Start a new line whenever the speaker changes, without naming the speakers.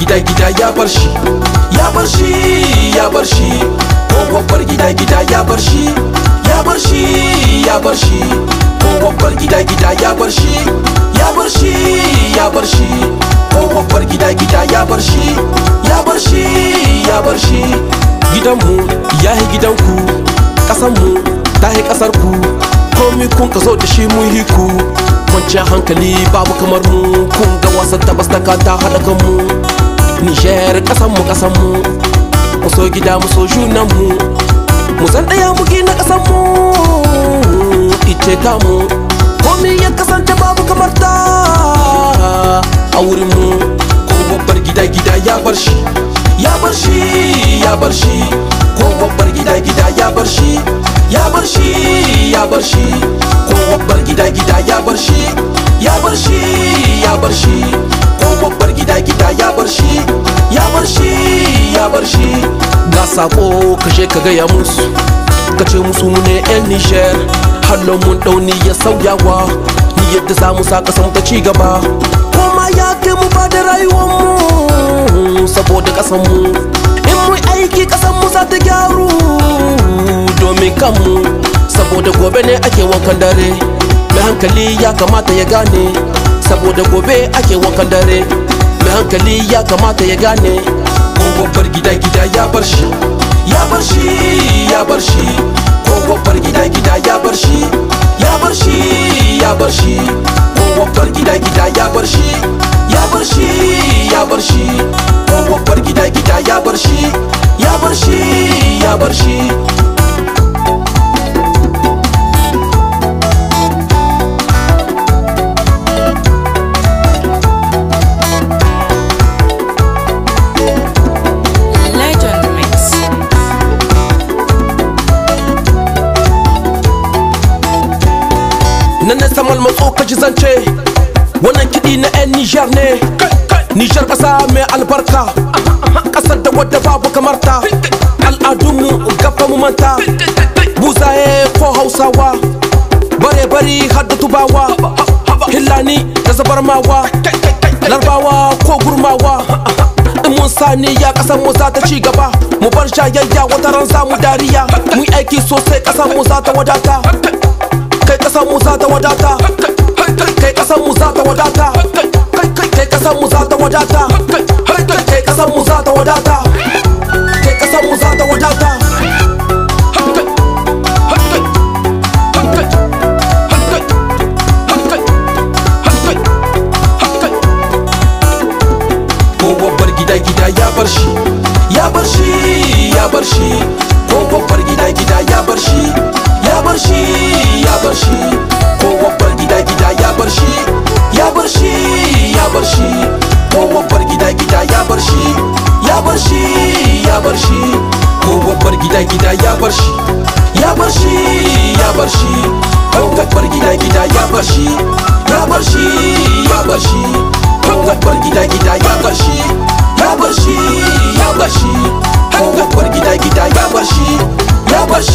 gida gida ya bar shi ya bar shi ya bar shi ko babbar gida gida ya bar shi ya bar shi ya bar shi ko babbar gida gida ya bar shi ya bar shi ya bar shi ko babbar gida gida ya bar shi ya bar shi ya bar shi gidanmu ya yi gidanku ƙasanmu ta yi ƙasarku komi kun ka zo da shi mun yi ku kwanciyar hankali babu kamar mu kun ga wasan tabas da ka ta haɗa kanmu nijar ƙasanmu ƙasanmu mu so gida mu so junanmu mu san ɗaya mu gina ƙasanmu ice ta mu komi ya kasance babu kamar ta a wurinmu ko babbar gida gida ya bar shi ya bar shi ya bar shi ko babbar gida gida ya bar shi ya bar shi ya bar shi ko babbar gida gida ya bar shi ya bar shi ya bar shi ko babbar gida gida ya bar shi ya bar shi ya bar shi ga sako kashe ka gaya musu ka ce musu mu ne yan nijar hannun mun dauni ya sauyawa ni yadda za mu sa kasan ta ci gaba kuma ya kai mu ba da rayuwar mu saboda kasan mu in mu aiki kasan mu za ta gyaru domin kanmu saboda gobe ne ake wankan dare mai hankali ya kamata ya gane saboda gobe ake wankan dare mai hankali ya kamata ya gane ko babbar gida gida ya bar shi ya bar shi ya bar shi ko babbar gida gida ya bar shi ya bar shi ya bar shi ko babbar gida gida ya bar shi ya bar shi ya bar shi ko babbar gida gida ya bar shi ya bar shi ya bar shi
Legend Mix.
nan na samal matso ka ji zance wannan kiɗi na 'yan nijar ne nijar ƙasa mai albarka ƙasar da wadda babu kamar ta al'adunmu gaba mu manta buzaye ko hausawa bare bari har da tubawa hillani da zabarmawa larbawa ko gurmawa in mun sani ya ƙasar mu za ta ci gaba mu bar jayayya wata ran za mu dariya mu yi aiki sosai ƙasar mu za ta wadata kai kasan mu za ta wadata kai kasan mu za ta wadata kai kasan mu za ta wadata kai kasan mu za ta wadata kai kasan mu za ta wadata ko babbar gida gida ya bar shi ya bar shi ya bar shi ko babbar gida gida ya bar shi ya bar shi ya bar shi ko babbar gida gida ya bar shi ya bar shi ya bar shi ko babbar gida gida ya bar shi ya bar shi ya bar shi ko babbar gida gida ya bar shi ya bar shi ya bar shi ko babbar gida gida ya bar shi ya bar shi ya bar shi ko babbar gida gida ya bar shi ya bar shi ya bar shi ko babbar gida gida ya bar shi ya bar shi